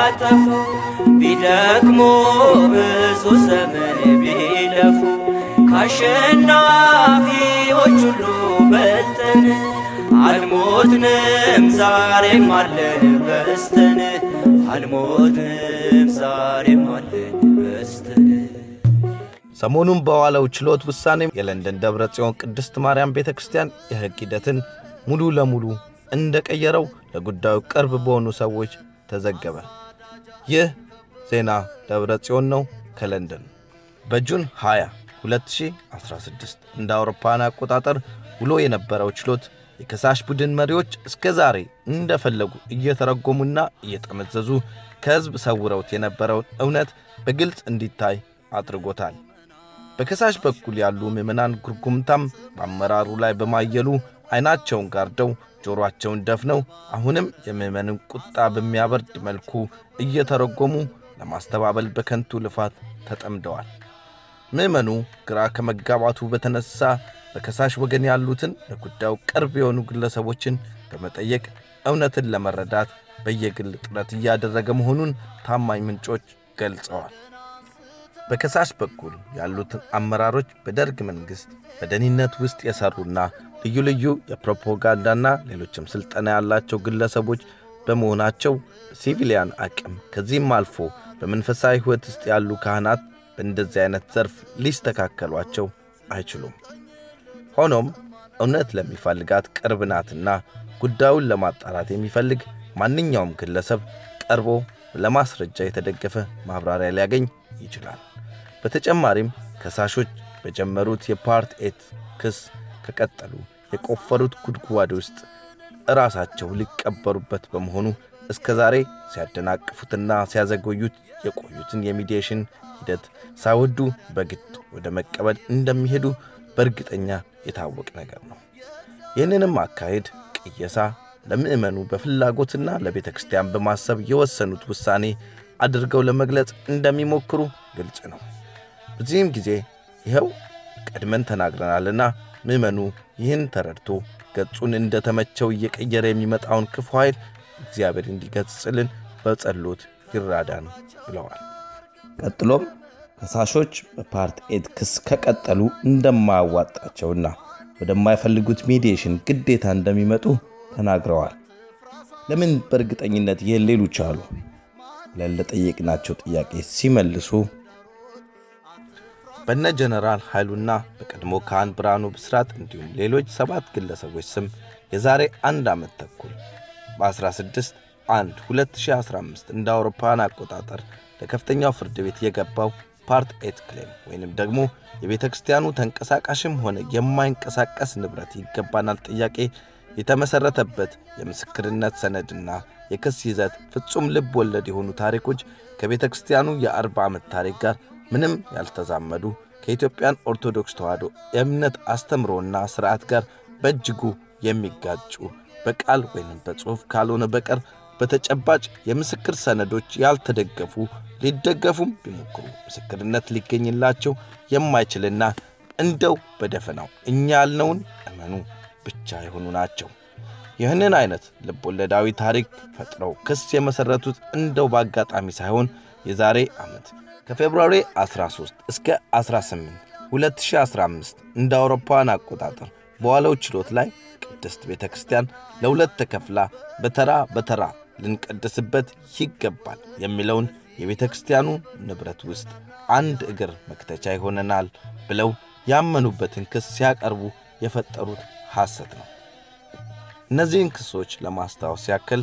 ሊያጠፉ ቢደክሙ ብዙ ዘመን ቢለፉ ከአሸናፊዎች ሁሉ በልጠን አልሞትንም ዛሬም አለን በስተን አልሞትንም ዛሬም አለን በስተን ሰሞኑን በዋለው ችሎት ውሳኔ የለንደን ደብረ ጽዮን ቅድስት ማርያም ቤተ ክርስቲያን የሕግ ሂደትን ሙሉ ለሙሉ እንደቀየረው ለጉዳዩ ቅርብ በሆኑ ሰዎች ተዘገበ። ይህ ዜና ደብረ ጽዮን ነው ከለንደን በጁን 20 2016 እንደ አውሮፓውያን አቆጣጠር ውሎ የነበረው ችሎት የከሳሽ ቡድን መሪዎች እስከ ዛሬ እንደፈለጉ እየተረጎሙና እየጠመዘዙ ከሕዝብ ሰውረውት የነበረውን እውነት በግልጽ እንዲታይ አድርጎታል። በከሳሽ በኩል ያሉ ምዕመናን ጉርጉምታም በአመራሩ ላይ በማየሉ ዐይናቸውን ጋርደው ጆሮአቸውን ደፍነው አሁንም የምዕመንን ቁጣ በሚያበርድ መልኩ እየተረጎሙ ለማስተባበል በከንቱ ልፋት ተጠምደዋል። ምዕመኑ ግራ ከመጋባቱ በተነሳ በከሳሽ ወገን ያሉትን ለጉዳዩ ቅርብ የሆኑ ግለሰቦችን በመጠየቅ እውነትን ለመረዳት በየግል ጥረት እያደረገ መሆኑን ታማኝ ምንጮች ገልጸዋል። በከሳሽ በኩል ያሉትን አመራሮች በደርግ መንግሥት በደህንነት ውስጥ የሠሩና ልዩ ልዩ የፕሮፓጋንዳና ሌሎችም ሥልጠና ያላቸው ግለሰቦች በመሆናቸው በሲቪሊያን አቅም ከዚህም አልፎ በመንፈሳዊ ሕይወት ውስጥ ያሉ ካህናት በእንደዚህ አይነት ዘርፍ ሊስተካከሏቸው አይችሉም። ሆኖም እውነት ለሚፈልጋት ቅርብ ናትና ጉዳዩን ለማጣራት የሚፈልግ ማንኛውም ግለሰብ ቀርቦ ለማስረጃ የተደገፈ ማብራሪያ ሊያገኝ ይችላል። በተጨማሪም ከሳሾች በጀመሩት የፓርት ኤት ክስ ከቀጠሉ የቆፈሩት ጉድጓድ ውስጥ እራሳቸው ሊቀበሩበት በመሆኑ እስከ ዛሬ ሲያደናቅፉትና ሲያዘገዩት የቆዩትን የሚዲዬሽን ሂደት ሳይወዱ በግድ ወደ መቀበል እንደሚሄዱ በእርግጠኛ የታወቀ ነገር ነው። ይህንንም አካሄድ ቅየሳ ለምዕመኑ በፍላጎትና ለቤተ ክርስቲያን በማሰብ የወሰኑት ውሳኔ አድርገው ለመግለጽ እንደሚሞክሩ ግልጽ ነው። በዚህም ጊዜ ይኸው ቀድመን ተናግረናልና ምዕመኑ ይህን ተረድቶ ገጹን እንደተመቸው እየቀየረ የሚመጣውን ክፉ ኃይል እግዚአብሔር እንዲገጽልን በጸሎት ይራዳን ብለዋል። ቀጥሎም ከሳሾች በፓርት ኤት ክስ ከቀጠሉ እንደማያዋጣቸውና ወደማይፈልጉት ሜዲዬሽን ግዴታ እንደሚመጡ ተናግረዋል። ለምን በእርግጠኝነት ይህን ሊሉ ቻሉ ብለን ለጠየቅናቸው ጥያቄ ሲመልሱ በነ ጀነራል ኃይሉና በቀድሞ ካህን ብርሃኑ ብስራት እንዲሁም ሌሎች ሰባት ግለሰቦች ስም የዛሬ አንድ ዓመት ተኩል በ16 1 2015 እንደ አውሮፓውያን አቆጣጠር ለከፍተኛው ፍርድ ቤት የገባው ፓርት ኤት ክሌም ወይንም ደግሞ የቤተ ክርስቲያኑ ተንቀሳቃሽም ሆነ የማይንቀሳቀስ ንብረት ይገባናል ጥያቄ የተመሠረተበት የምስክርነት ሰነድና የክስ ይዘት ፍጹም ልብ ወለድ የሆኑ ታሪኮች ከቤተ ክርስቲያኑ የአርባ ዓመት ታሪክ ጋር ምንም ያልተዛመዱ ከኢትዮጵያን ኦርቶዶክስ ተዋሕዶ የእምነት አስተምሮና ሥርዓት ጋር በእጅጉ የሚጋጩ በቃል ወይም በጽሑፍ ካልሆነ በቀር በተጨባጭ የምስክር ሰነዶች ያልተደገፉ ሊደገፉም ቢሞክሩ ምስክርነት ሊገኝላቸው የማይችልና እንደው በደፈናው እኛ ያልነውን እመኑ ብቻ የሆኑ ናቸው። ይህንን አይነት ልቦለዳዊ ታሪክ ፈጥረው ክስ የመሠረቱት እንደው በአጋጣሚ ሳይሆን የዛሬ ዓመት ከፌብሩዋሪ 13 እስከ 18 2015 እንደ አውሮፓውያን አቆጣጠር በዋለው ችሎት ላይ ቅድስት ቤተ ክርስቲያን ለሁለት ተከፍላ በተራ በተራ ልንቀድስበት ይገባል የሚለውን የቤተ ክርስቲያኑ ንብረት ውስጥ አንድ እግር መክተቻ ይሆነናል ብለው ያመኑበትን ክስ ሲያቀርቡ የፈጠሩት ሐሰት ነው። እነዚህን ክሶች ለማስታወስ ያክል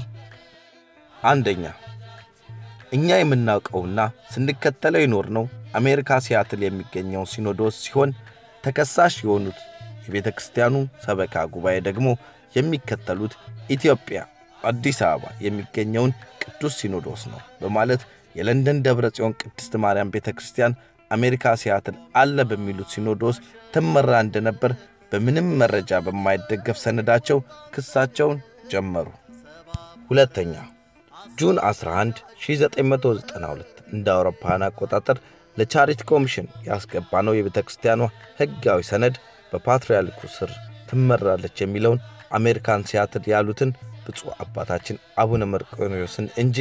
አንደኛ እኛ የምናውቀውና ስንከተለው የኖርነው አሜሪካ ሲያትል የሚገኘው ሲኖዶስ ሲሆን ተከሳሽ የሆኑት የቤተ ክርስቲያኑ ሰበካ ጉባኤ ደግሞ የሚከተሉት ኢትዮጵያ አዲስ አበባ የሚገኘውን ቅዱስ ሲኖዶስ ነው በማለት የለንደን ደብረ ጽዮን ቅድስት ማርያም ቤተ ክርስቲያን አሜሪካ ሲያትል አለ በሚሉት ሲኖዶስ ትመራ እንደነበር በምንም መረጃ በማይደገፍ ሰነዳቸው ክሳቸውን ጀመሩ። ሁለተኛ ጁን 11 1992 እንደ አውሮፓውያን አቆጣጠር ለቻሪቲ ኮሚሽን ያስገባ ነው የቤተ ክርስቲያኗ ሕጋዊ ሰነድ በፓትርያርኩ ስር ትመራለች የሚለውን አሜሪካን ሲያትል ያሉትን ብፁዕ አባታችን አቡነ መርቆሬዎስን እንጂ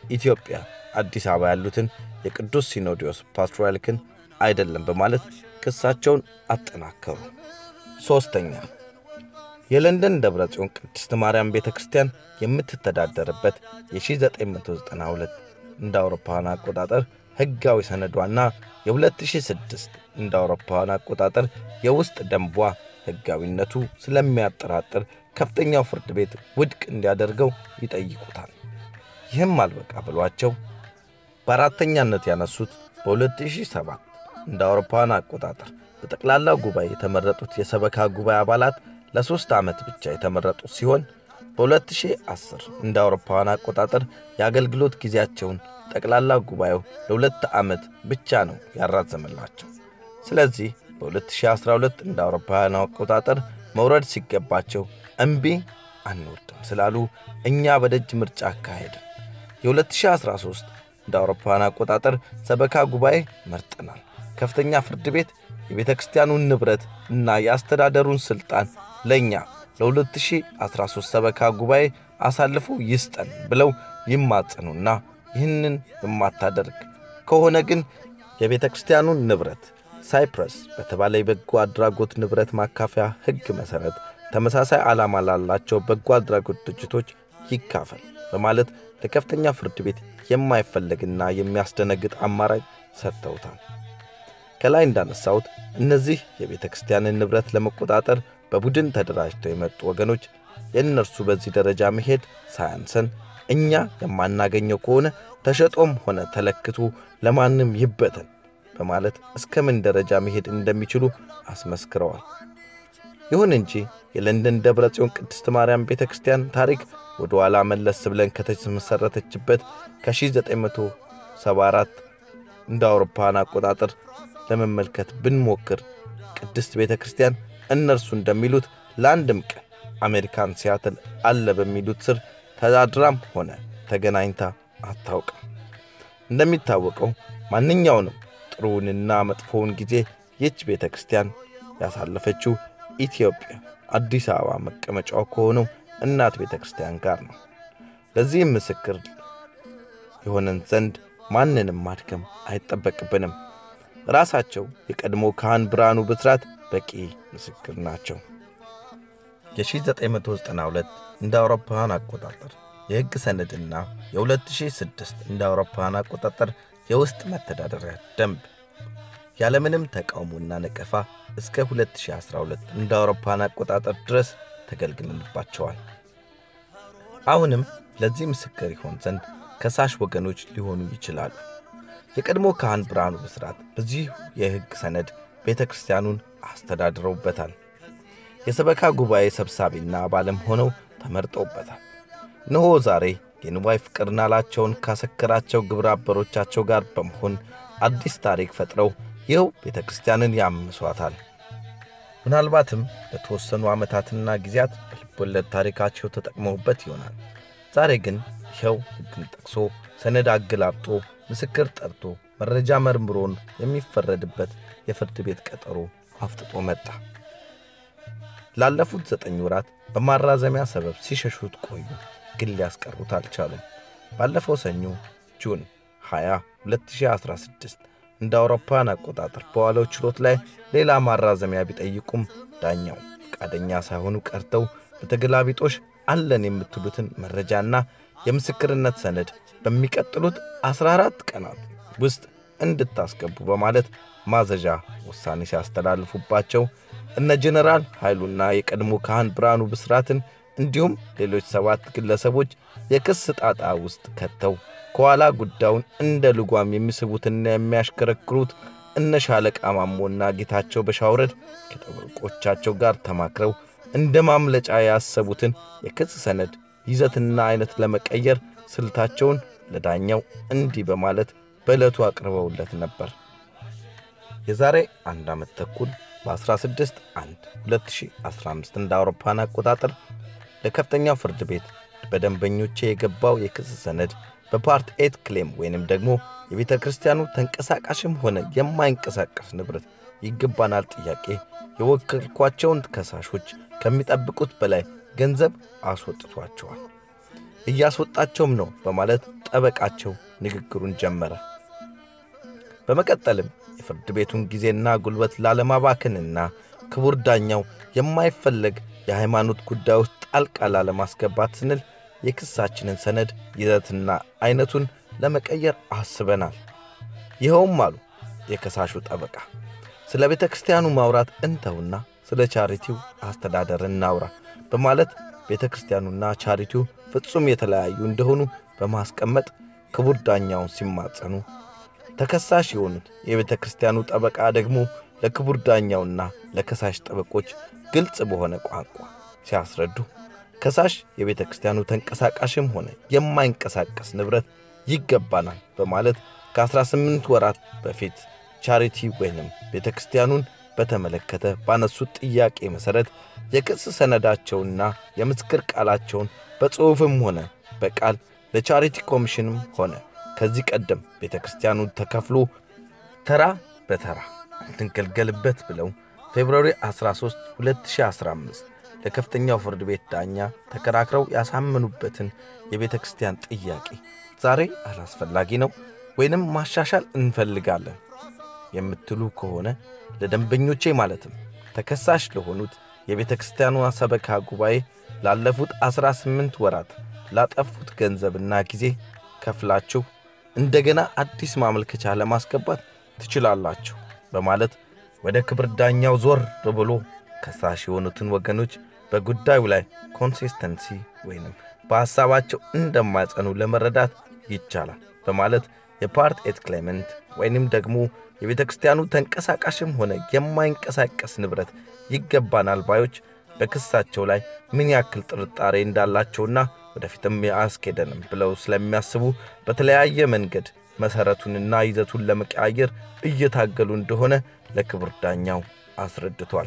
ኢትዮጵያ አዲስ አበባ ያሉትን የቅዱስ ሲኖዶስ ፓትርያርክን አይደለም በማለት ክሳቸውን አጠናከሩ። ሦስተኛ የለንደን ደብረ ጽዮን ቅድስት ማርያም ቤተ ክርስቲያን የምትተዳደርበት የ1992 እንደ አውሮፓውያን አቆጣጠር ሕጋዊ ሰነዷና የ2006 እንደ አውሮፓውያን አቆጣጠር የውስጥ ደንቧ ሕጋዊነቱ ስለሚያጠራጥር ከፍተኛው ፍርድ ቤት ውድቅ እንዲያደርገው ይጠይቁታል። ይህም አልበቃ ብሏቸው በአራተኛነት ያነሱት በ2007 እንደ አውሮፓውያን አቆጣጠር በጠቅላላ ጉባኤ የተመረጡት የሰበካ ጉባኤ አባላት ለሦስት ዓመት ብቻ የተመረጡ ሲሆን በ2010 እንደ አውሮፓውያን አቆጣጠር የአገልግሎት ጊዜያቸውን ጠቅላላ ጉባኤው ለሁለት ዓመት ብቻ ነው ያራዘመላቸው። ስለዚህ በ2012 እንደ አውሮፓውያን አቆጣጠር መውረድ ሲገባቸው እምቢ አንወርድም ስላሉ እኛ በደጅ ምርጫ አካሄድን። የ2013 እንደ አውሮፓውያን አቆጣጠር ሰበካ ጉባኤ መርጠናል። ከፍተኛ ፍርድ ቤት የቤተ ክርስቲያኑን ንብረት እና የአስተዳደሩን ሥልጣን ለእኛ ለ2013 ሰበካ ጉባኤ አሳልፎ ይስጠን ብለው ይማጸኑና ይህንን የማታደርግ ከሆነ ግን የቤተ ክርስቲያኑን ንብረት ሳይፕረስ በተባለ የበጎ አድራጎት ንብረት ማካፈያ ሕግ መሠረት ተመሳሳይ ዓላማ ላላቸው በጎ አድራጎት ድርጅቶች ይካፈል በማለት ለከፍተኛ ፍርድ ቤት የማይፈለግና የሚያስደነግጥ አማራጭ ሰጥተውታል። ከላይ እንዳነሳሁት እነዚህ የቤተ ክርስቲያንን ንብረት ለመቆጣጠር በቡድን ተደራጅተው የመጡ ወገኖች የእነርሱ በዚህ ደረጃ መሄድ ሳያንሰን እኛ የማናገኘው ከሆነ ተሸጦም ሆነ ተለክቶ ለማንም ይበተን በማለት እስከ ምን ደረጃ መሄድ እንደሚችሉ አስመስክረዋል። ይሁን እንጂ የለንደን ደብረ ጽዮን ቅድስት ማርያም ቤተ ክርስቲያን ታሪክ ወደ ኋላ መለስ ብለን ከተመሠረተችበት ከ1974 እንደ አውሮፓውያን አቆጣጠር ለመመልከት ብንሞክር ቅድስት ቤተ ክርስቲያን እነርሱ እንደሚሉት ለአንድም ቀን አሜሪካን ሲያትል አለ በሚሉት ስር ተዳድራም ሆነ ተገናኝታ አታውቅም። እንደሚታወቀው ማንኛውንም ጥሩውንና መጥፎውን ጊዜ ይህች ቤተ ክርስቲያን ያሳለፈችው ኢትዮጵያ አዲስ አበባ መቀመጫው ከሆነው እናት ቤተ ክርስቲያን ጋር ነው። ለዚህም ምስክር የሆነን ዘንድ ማንንም ማድከም አይጠበቅብንም። ራሳቸው የቀድሞ ካህን ብርሃኑ ብስራት በቂ ምስክር ናቸው። የ1992 እንደ አውሮፓውያን አቆጣጠር የሕግ ሰነድና የ2006 እንደ አውሮፓውያን አቆጣጠር የውስጥ መተዳደሪያ ደንብ ያለምንም ተቃውሞና ነቀፋ እስከ 2012 እንደ አውሮፓውያን አቆጣጠር ድረስ ተገልግለንባቸዋል። አሁንም ለዚህ ምስክር ይሆን ዘንድ ከሳሽ ወገኖች ሊሆኑ ይችላሉ። የቀድሞ ካህን ብርሃኑ ብስራት በዚህ የሕግ ሰነድ ቤተ ክርስቲያኑን አስተዳድረውበታል። የሰበካ ጉባኤ ሰብሳቢና አባልም ሆነው ተመርጠውበታል። እነሆ ዛሬ የንዋይ ፍቅር ናላቸውን ካሰከራቸው ግብረ አበሮቻቸው ጋር በመሆን አዲስ ታሪክ ፈጥረው ይኸው ቤተ ክርስቲያንን ያምሷታል። ምናልባትም ለተወሰኑ ዓመታትና ጊዜያት በልቦለድ ታሪካቸው ተጠቅመውበት ይሆናል። ዛሬ ግን ይኸው ሕግን ጠቅሶ ሰነድ አገላብጦ ምስክር ጠርቶ መረጃ መርምሮን የሚፈረድበት የፍርድ ቤት ቀጠሮ አፍጥጦ መጣ። ላለፉት ዘጠኝ ወራት በማራዘሚያ ሰበብ ሲሸሹት ቆዩ፣ ግን ሊያስቀሩት አልቻሉም። ባለፈው ሰኞ ጁን 20 2016 እንደ አውሮፓውያን አቆጣጠር በዋለው ችሎት ላይ ሌላ ማራዘሚያ ቢጠይቁም ዳኛው ፈቃደኛ ሳይሆኑ ቀርተው በተገላቢጦሽ አለን የምትሉትን መረጃና የምስክርነት ሰነድ በሚቀጥሉት 14 ቀናት ውስጥ እንድታስገቡ በማለት ማዘዣ ውሳኔ ሲያስተላልፉባቸው እነ ጀነራል ኃይሉና የቀድሞ ካህን ብርሃኑ ብስራትን እንዲሁም ሌሎች ሰባት ግለሰቦች የክስ ጣጣ ውስጥ ከተው ከኋላ ጉዳዩን እንደ ልጓም የሚስቡትና የሚያሽከረክሩት እነ ሻለቃ ማሞና ጌታቸው በሻውረድ ከጠበቆቻቸው ጋር ተማክረው እንደ ማምለጫ ያሰቡትን የክስ ሰነድ ይዘትና አይነት ለመቀየር ስልታቸውን ለዳኛው እንዲህ በማለት በዕለቱ አቅርበውለት ነበር። የዛሬ አንድ ዓመት ተኩል በ16 1 2015 እንደ አውሮፓን አቆጣጠር ለከፍተኛው ፍርድ ቤት በደንበኞቼ የገባው የክስ ሰነድ በፓርት ኤት ክሌም ወይንም ደግሞ የቤተ ክርስቲያኑ ተንቀሳቃሽም ሆነ የማይንቀሳቀስ ንብረት ይገባናል ጥያቄ የወከልኳቸውን ከሳሾች ከሚጠብቁት በላይ ገንዘብ አስወጥቷቸዋል። እያስወጣቸውም ነው በማለት ጠበቃቸው ንግግሩን ጀመረ። በመቀጠልም የፍርድ ቤቱን ጊዜና ጉልበት ላለማባከንና ክቡር ዳኛው የማይፈለግ የሃይማኖት ጉዳይ ውስጥ ጣልቃ ላለማስገባት ስንል የክሳችንን ሰነድ ይዘትና አይነቱን ለመቀየር አስበናል። ይኸውም አሉ የከሳሹ ጠበቃ፣ ስለ ቤተ ክርስቲያኑ ማውራት እንተውና ስለ ቻሪቲው አስተዳደር እናውራ በማለት ቤተ ክርስቲያኑና ቻሪቲው ፍጹም የተለያዩ እንደሆኑ በማስቀመጥ ክቡር ዳኛውን ሲማጸኑ፣ ተከሳሽ የሆኑት የቤተ ክርስቲያኑ ጠበቃ ደግሞ ለክቡር ዳኛውና ለከሳሽ ጠበቆች ግልጽ በሆነ ቋንቋ ሲያስረዱ ከሳሽ የቤተ ክርስቲያኑ ተንቀሳቃሽም ሆነ የማይንቀሳቀስ ንብረት ይገባናል በማለት ከ18 ወራት በፊት ቻሪቲ ወይንም ቤተ ክርስቲያኑን በተመለከተ ባነሱት ጥያቄ መሠረት የክስ ሰነዳቸውና የምስክር ቃላቸውን በጽሑፍም ሆነ በቃል ለቻሪቲ ኮሚሽንም ሆነ ከዚህ ቀደም ቤተ ክርስቲያኑ ተከፍሎ ተራ በተራ እንድንገልገልበት ብለው ፌብርዋሪ 13 2015 ለከፍተኛው ፍርድ ቤት ዳኛ ተከራክረው ያሳመኑበትን የቤተ ክርስቲያን ጥያቄ ዛሬ አላስፈላጊ ነው ወይንም ማሻሻል እንፈልጋለን የምትሉ ከሆነ ለደንበኞቼ ማለትም ተከሳሽ ለሆኑት የቤተ ክርስቲያኗ ሰበካ ጉባኤ ላለፉት 18 ወራት ላጠፉት ገንዘብና ጊዜ ከፍላችሁ እንደገና አዲስ ማመልከቻ ለማስገባት ትችላላችሁ በማለት ወደ ክብር ዳኛው ዞር ብሎ ከሳሽ የሆኑትን ወገኖች በጉዳዩ ላይ ኮንሲስተንሲ ወይንም በሐሳባቸው እንደማይጸኑ ለመረዳት ይቻላል በማለት የፓርት ኤት ክሌመንት ወይንም ደግሞ የቤተ ክርስቲያኑ ተንቀሳቃሽም ሆነ የማይንቀሳቀስ ንብረት ይገባናል ባዮች በክሳቸው ላይ ምን ያክል ጥርጣሬ እንዳላቸውና ወደፊትም አያስኬደንም ብለው ስለሚያስቡ በተለያየ መንገድ መሠረቱንና ይዘቱን ለመቀያየር እየታገሉ እንደሆነ ለክብር ዳኛው አስረድቷል።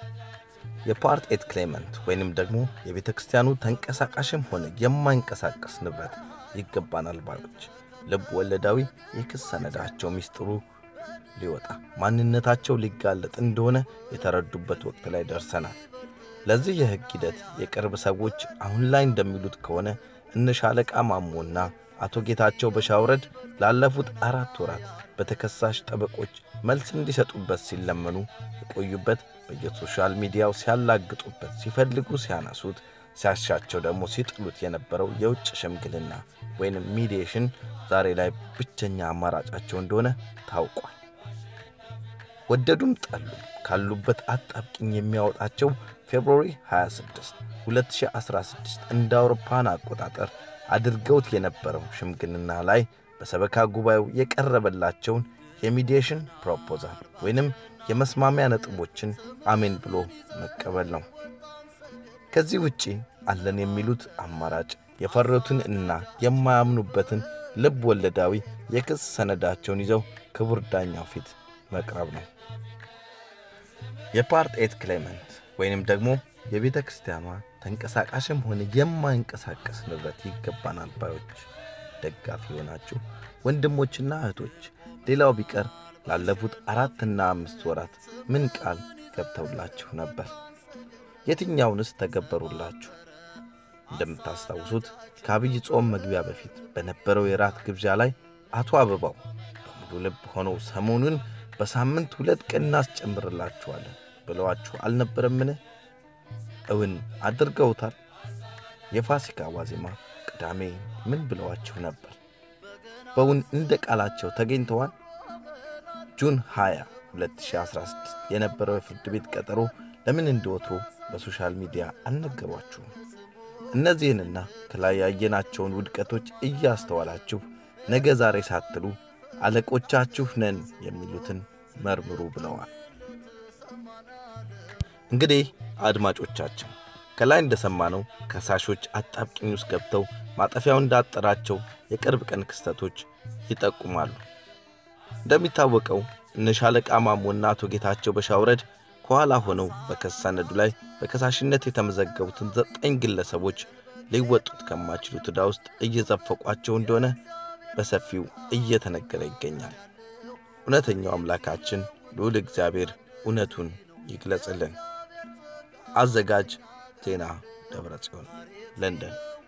የፓርት ኤት ክሌመንት ወይንም ደግሞ የቤተ ክርስቲያኑ ተንቀሳቃሽም ሆነ የማይንቀሳቀስ ንብረት ይገባናል ባዮች ልብ ወለዳዊ የክስ ሰነዳቸው ሚስጥሩ ሊወጣ ማንነታቸው ሊጋለጥ እንደሆነ የተረዱበት ወቅት ላይ ደርሰናል። ለዚህ የሕግ ሂደት የቅርብ ሰዎች አሁን ላይ እንደሚሉት ከሆነ እነ ሻለቃ ማሞና አቶ ጌታቸው በሻውረድ ላለፉት አራት ወራት በተከሳሽ ጠበቆች መልስ እንዲሰጡበት ሲለመኑ የቆዩበት በየሶሻል ሚዲያው ሲያላግጡበት፣ ሲፈልጉ ሲያነሱት፣ ሲያሻቸው ደግሞ ሲጥሉት የነበረው የውጭ ሽምግልና ወይንም ሚዲዬሽን ዛሬ ላይ ብቸኛ አማራጫቸው እንደሆነ ታውቋል። ወደዱም ጠሉ ካሉበት አጣብቅኝ የሚያወጣቸው ፌብሩዋሪ 26 2016 እንደ አውሮፓን አቆጣጠር አድርገውት የነበረው ሽምግልና ላይ በሰበካ ጉባኤው የቀረበላቸውን የሚዲዬሽን ፕሮፖዛል ወይንም የመስማሚያ ነጥቦችን አሜን ብሎ መቀበል ነው። ከዚህ ውጪ አለን የሚሉት አማራጭ የፈረቱን እና የማያምኑበትን ልብ ወለዳዊ የክስ ሰነዳቸውን ይዘው ክቡር ዳኛው ፊት መቅረብ ነው። የፓርት ኤት ክሌመንት ወይንም ደግሞ የቤተ ክርስቲያኗ ተንቀሳቃሽም ሆነ የማይንቀሳቀስ ንብረት ይገባናል ባዮች ደጋፊ የሆናችሁ ወንድሞችና እህቶች፣ ሌላው ቢቀር ላለፉት አራትና አምስት ወራት ምን ቃል ገብተውላችሁ ነበር? የትኛውንስ ተገበሩላችሁ? እንደምታስታውሱት ከአብይ ጾም መግቢያ በፊት በነበረው የራት ግብዣ ላይ አቶ አበባው በሙሉ ልብ ሆነው ሰሞኑን በሳምንት ሁለት ቀን እናስጨምርላችኋለን ብለዋችሁ አልነበረምን? እውን አድርገውታል? የፋሲካ ዋዜማ ቅዳሜ ምን ብለዋችሁ ነበር? በውን እንደ ቃላቸው ተገኝተዋል? ጁን 20 2016 የነበረው የፍርድ ቤት ቀጠሮ ለምን እንደወትሮ በሶሻል ሚዲያ አልነገሯችሁም? እነዚህንና ከላይ ያየናቸውን ውድቀቶች እያስተዋላችሁ ነገ ዛሬ ሳትሉ አለቆቻችሁ ነን የሚሉትን መርምሩ ብለዋል። እንግዲህ አድማጮቻችን ከላይ እንደሰማነው ከሳሾች አጣብቂኝ ውስጥ ገብተው ማጠፊያው እንዳጠራቸው የቅርብ ቀን ክስተቶች ይጠቁማሉ። እንደሚታወቀው እነ ሻለቃ ማሞና አቶ ጌታቸው በሻውረድ ከኋላ ሆነው በክስ ሰነዱ ላይ በከሳሽነት የተመዘገቡትን ዘጠኝ ግለሰቦች ሊወጡት ከማይችሉት ዕዳ ውስጥ እየዘፈቋቸው እንደሆነ በሰፊው እየተነገረ ይገኛል። እውነተኛው አምላካችን ልዑል እግዚአብሔር እውነቱን ይግለጽልን። አዘጋጅ ዜና ደብረ ጽዮን ለንደን